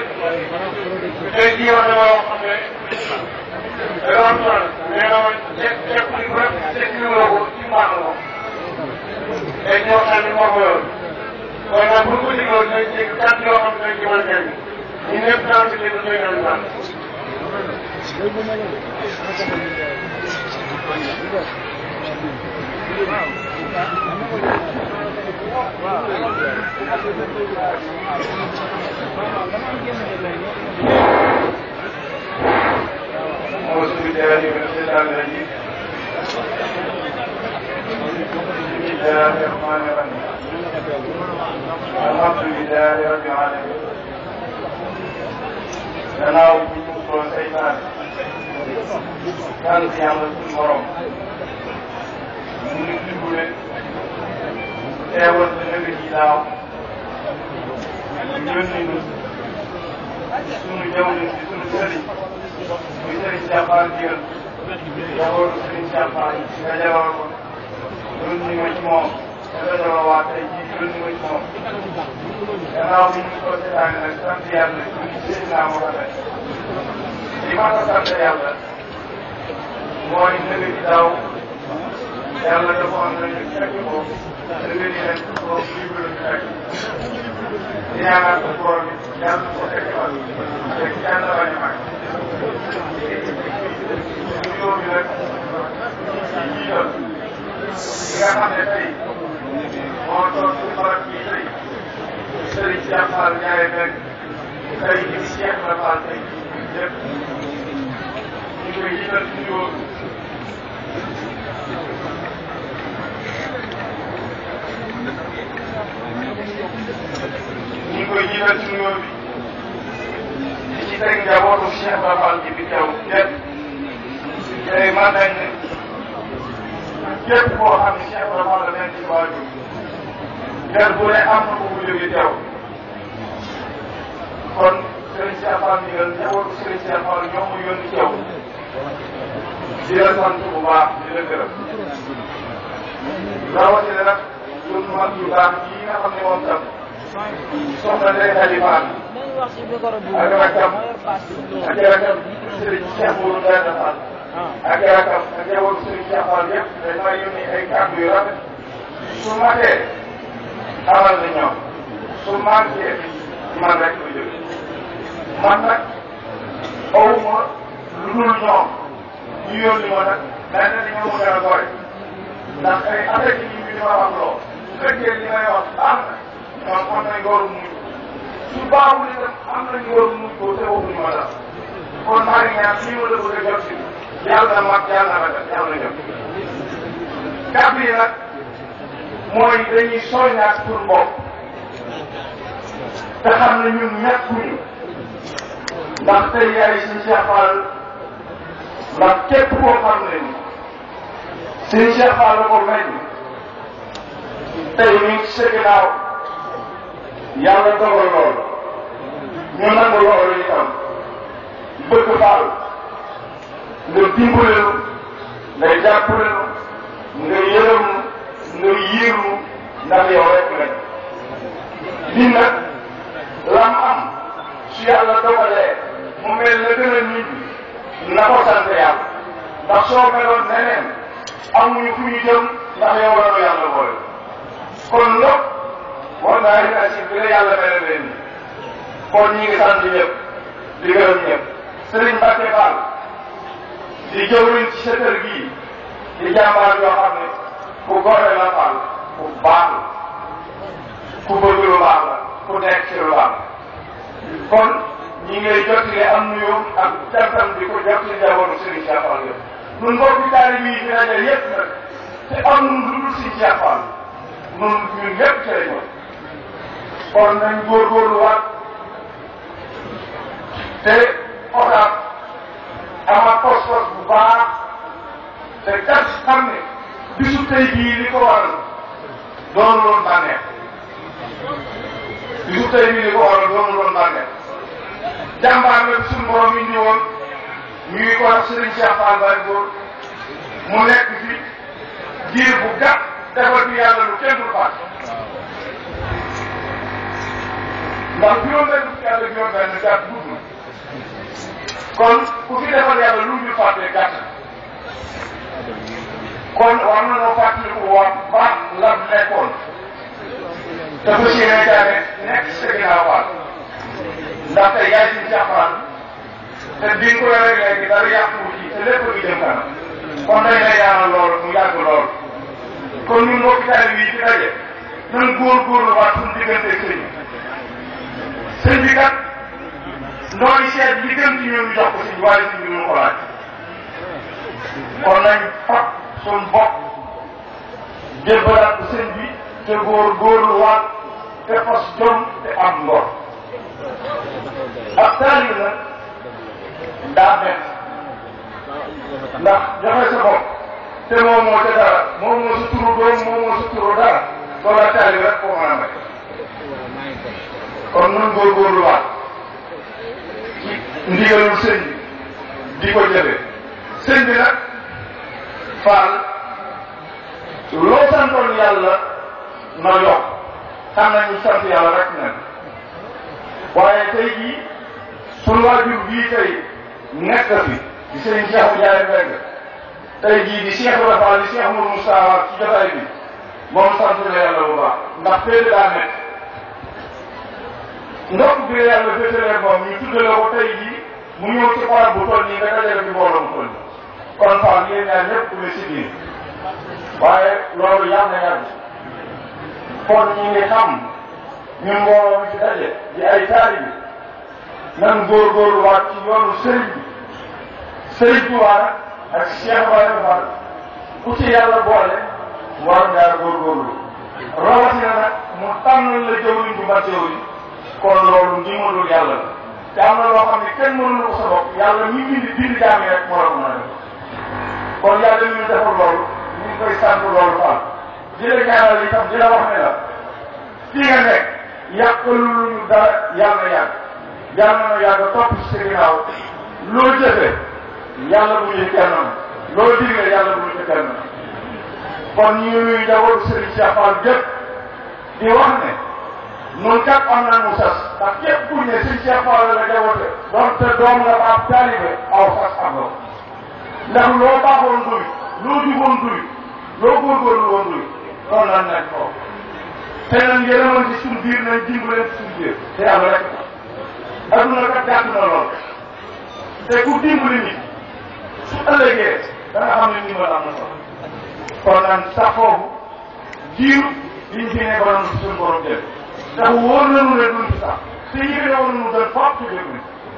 yëpp tey jii wax dama wax xam ne da nga am solo nee na ma ceeb ceeb bi bu rek ceeb bi woo ko ci mbaax la ko tey ñoo xam ne moo ko yor waaye nag bu ñu ko dégloo dinañ dégg kàddu yoo xam ne dañ ci mën a jëriñ ñun ñëpp daan si déglu doy nañu baax أعوذ بالله من الشيطان الرجيم بسم الله الرحمن الرحيم الحمد لله رب العالمين gannaaw bu ñu doon seytaan sant yàlla suñu borom mu ngi dimbale teewal sa nëgg ji daaw ñu yónni ñu suñu jaww ji suñu sëriñ muy sëriñ Jàppaar Diène jabootu sëriñ Jàppaar nga jabal ko yónni ma ci moom nga jabal waa tey jii yónni ma ci moom gannaaw bi ñu ko seetaane nag sant yàlla ñu ngi sëriñ naa ma ko li ma ko sant yàlla mooy nëgë ji daaw yàlla defoon nañu fekk ko nëgë ji ren ko libre ñu fekk di ñaanal ko borom bi yàlla ko fekk fan fekk yàlla bañ a mag nuyoo bi nag ci jiital li nga xam ne tey moo toog ci barab bii tey Serigne Cheikh Fall Ndiaye fekk tey jii Cheikh la Fall tey lépp ñu koy jiital ci nuyoo bi ñu ngi koy jiital ci nuyoo bi di ci teg njabootu Cheikh Ba Fall ji bi teew lépp tey man nañ ne képp koo xam ne Cheikh Ba Fall la nekk ci waajur kër bu ne am na ko bu jóge teew kon Serigne Cheikh Fall ndigal njabootu Serigne Cheikh Fall ñoo mu yónni teew di la sant bu baax di la gërëm rawatina nag sunu mag yu baax yi nga xam ne moom tam soxna Ndeye Khady Fall ak rakam ak rakam Serigne Cheikh Mourou Mbène Fall ak rakam ak njabootu Serigne Cheikh Fall yëpp dañ may yónni ay kàddu yu rafet su matee xamal na ñoom su manqué man rek ko jóge man nag awuma lu dul ñoom ñu yónni ma nag dañ ne ñoo mu gën a gore ndax ay affaire yi ñu di ma wax loo su fekkee li may wax baax na ñoom am nañ waru muñ su baaxul itam am nañ waru muñ ko te waxuñu ma dara kon maa ngi ñaan lii ma la bëgg a jot si yàlla na mag yàlla na rafet yàlla na jot kàddu yi nag mooy dañuy soññaat pour bopp te xam ne ñun ñàkkuñu ndax tey yaay si Cheikh Fall ndax képp koo xam ne ni suñu Cheikh Fall la ko meññ tey ñu ngi sa ginnaaw yàlla dogal loolu ñu nangu loolu itam bëgg Fall nga dimbale nu nga jàppale nu nga yërëm nu nga yiirnu ndax yow rek lañ lii nag lam am su yàlla dogalee mu mel na gën a nit na ko sant yàlla ndax soo meloon neneen amuñu fu ñu jëm ndax yow la nu yàlla boole kon nag war naa leen asib bi la yàlla mel leen ni kon ñi ngi sant ñëpp di gërëm ñëpp Serigne Mbacke Fall di jëwriñ ci sa kër gii di jàmbaar yoo xam ne ku gore la Fall ku baax la ku bëgg lu baax la ku nekk ci lu baax kon ñi ngay jottali am nuyoo ak jantam di ko jottali njabootu Serigne Cheikh Fall yëpp ñun mbokki taalibe yi fi rajo yëpp nag te am lu dul Serigne Cheikh Fall ñun ñun ñëpp ci lañ kon nañ góorgóorluwaat te otaat ama pos-pos bu baax te kat xam ne bisu tey bii li ko waral doonu loon bànneex bisu tey bii li ko waral doonu loon bànneex jàmbaar la suñu borom yi ñëwoon ñuy ko wax Serigne Cheikh Fall Baye Góor mu nekk fi diir bu gàtt defal bi yàlla lu kenn dul faat ndax juróom benn fukki at ak juróom benn gàtt gudd na kon ku fi defal yàlla lu ñu fàtte gàtt kon war na noo fàttaliku waa baax la nekkoon te fas yéene jaane nekk sa ginnaaw faal ndaxte yaay si jàppal te bi nga ko yoree léegi dara yàqu ci te lépp ngi jëm kanam kon dañ lay ñaanal lool mu yàgg lool kon ñun mbokki taalibe yi ci daje nan góorgóorlu waat suñu diggante sëñ bi sëñ bi kat nooy seet li gën ci ñun ñu jox ko sëñ bi waaye sëñ bi ñu ko laaj kon nañ fab suñ bopp jébbalaat ko sëñ bi te góorgóorlu waat te fas jom te am ngor ak taalibe nag daa bett ndax joxe sa bopp te moom moo ca dara moom moo sa turu doom moom moo sa turu dara loolu la taalibe rek koo mën a may kon nun góorgóorlu waat ci ndigalul sëñ bi di ko jëfe sëñ bi nag faal loo santoon yàlla na yokk xam nañu sant yàlla rek nag waaye tey jii sunu waajur bii tey nekk fi di sëñ Cheikh Ndiaye Mbengue tey jii di Cheikh Ibrahima Fall di Cheikh Mourou Moussa ci jotaay bi moom sant na yàlla bu baax ndax féete daa nekk ndox bi la yàlla féetalee moom ñu tuddale ko tey jii mu ñëw ci barab bu toll nii nga dajale fi mbooloo mu toll nii kon Fall yéen ñaar ñëpp ku ne si biir waaye loolu yàgg na yàgg kon ñu ngi xam ñun mbooloo mi ci daje di ay taalibe nan góorgóorlu waat ci yoonu sëriñ bi sëriñ bi waat ak Cheikh Ibrahima Fall ku ci yàlla boole war ngaa góorgóorlu rawatina nag mu tànnal la jëwriñ bu mat jëwriñ kon loolu ndimbalul yàlla la te am na loo xam ne kenn mënul ko sa bopp yàlla mi bind bind jaam yi rek moo la ko mën a def kon yàlla mi ñu defal loolu ñu ngi koy sant loolu Fall di la ñaanal itam di la wax ne la fii nga nekk yàqaluñu dara yàlla yàgg yàlla na yàgg topp ci sa ginnaaw loo jëfee yàlla bu ñu kenn loo digle yàlla bu ñu kenn kon ñu ngi nuyu njabootu Serigne Cheikh Fall gépp di wax ne noonu kat am nañ mu sas ndax képp ku ne Serigne Cheikh Fall la jaboote donte doom nga ba ab taalibe aw sas am nga ndax loo baaxoon duy loo juboon duy loo góorgóorlu woon duy kon lan nañ ko te nañ yërëmal ci suñu biir nañ dimbale ci suñu biir te yàlla rek adduna kat gàtt na lool te ku dimbali nit su ëllëgee da nga xam ne ndimbal am na solo kon nag sax foofu jiiru liñ fi nekkoon suñu borom jël ndax wóor nañu ne duñ fi sax te ñi fi newoon ñu gën foofu ci déglu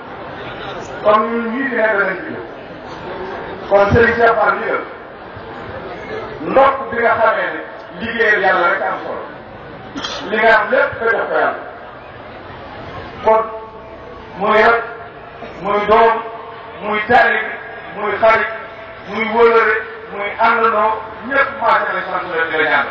kon ñun ñii fi nekk danañ fi kon Serigne Cheikh Fall li ndokk bi nga xamee ne liggéeyal yàlla rek am solo li nga am lépp nga jox ko yàlla kon muy rek muy doom muy taalibe muy xarit muy wóolare muy àndandoo ñëpp maase nañ sant leen di la ñaan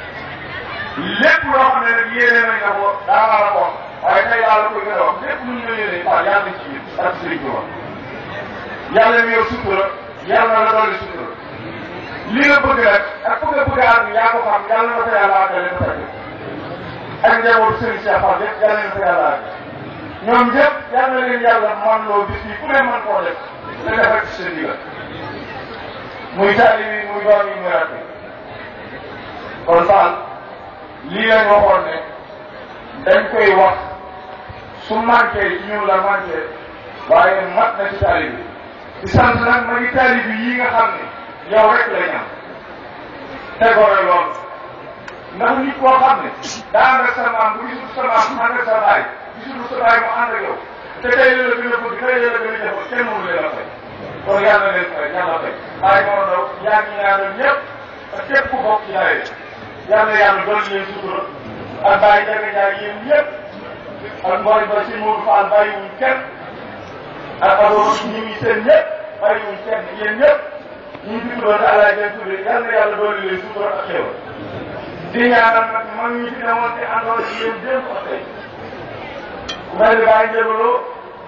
lépp loo xam ne nag yéene nañ la ko daa war a ko waaye tey laa la koy gën a wax lépp lu ñu la yéene Fall yàlla nañ ci biir ak Serigne Touba yàlla mi yor sutura yàlla la dolli sutura li nga bëgg nag ak bëgg a bëgg a àgg yaa ko xam yàlla na ko yàlla àggale ba tey ak njabootu Serigne Cheikh Fall yëpp yàlla na ko yàlla àgg ñoom ñëpp yal na leen yàlla man loo bis bi ku ne man koo def te defal ci seen digal muy taali bi muy doom yi muy rakk kon Fall lii lañ waxoon ne dañ koy wax su manqué ci ñun la manqué waaye mat na ci taali bi di sant nag ma ngi taali bi yii nga xam ne yow rek la ñam tegore lool ndax nit koo xam ne daa ànd ak sa maam bu gisul sa maam ànd ak sa baay gisul sa baay mu ànd ak yow te tey la gën a bëgg tey la gën a jëfoo kenn mënu leen a fay kon yàlla leen fay yàlla fay bàyyi moo ndaw yaa ngi ñaanal ñëpp ak képp ku bokk ci nawet yàlla yàlla doon leen sutura ak bàyyi jaga jaay yéen ñëpp ak mboy ba si Mourou Fall bàyyiwuñ kenn ak aboo ñi ngi seen ñëpp bàyyiwuñ kenn yéen ñëpp ñu ngi tuddoon àllaay leen tuddee yal na yàlla doon leen sutura ak xéwal di ñaanal nag man ñi fi newoon te àndoon ci yéen démb ak tey ku mel ni Baye Ndiébaloo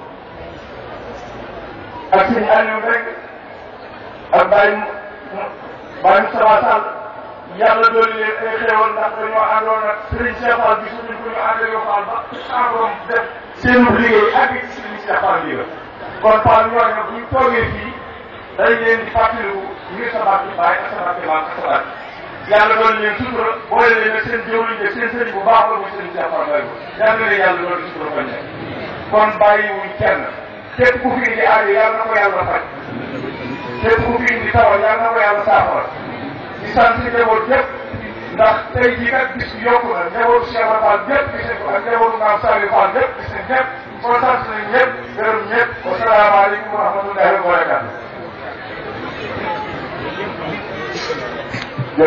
ak suñu Aliou rek ak Baye Baye Moustapha Sall yàlla dooli leen ay xéewal ndax dañoo àndoon ak Serigne Cheikh Fall bi suñu ko ñu àndee yoo Fall ba encore def seen liggéey ak ci Serigne Cheikh Fall bi la kon Fall ñooñu bu ñu toogee fii dañ leen di fàttaliku ngir sa bàtt baay ak sa bàtt maam ak sa bàtt yàlla doon leen sutura boole leen ak seen jëwriñ de seen sëriñ bu baax la muy sëriñ Cheikh Fall Baye yàlla na leen yàlla doon sutura bañ nekk kon bàyyiwuñ kenn képp ku fi indi aajo yàlla na ko yàlla faj képp ku fi indi tawal yàlla na ko yàlla saafara di sant si njaboot yëpp ndax tey jii kat bis bi yokku na njabootu Cheikh Fall yëpp gis nañ ko ak njabootu Maam Saliou Fall yëpp gis nañ ñëpp kon sant nañ ñëpp gërëm ñëpp wasalaamaaleykum wa rahmatullahi wa barakatuh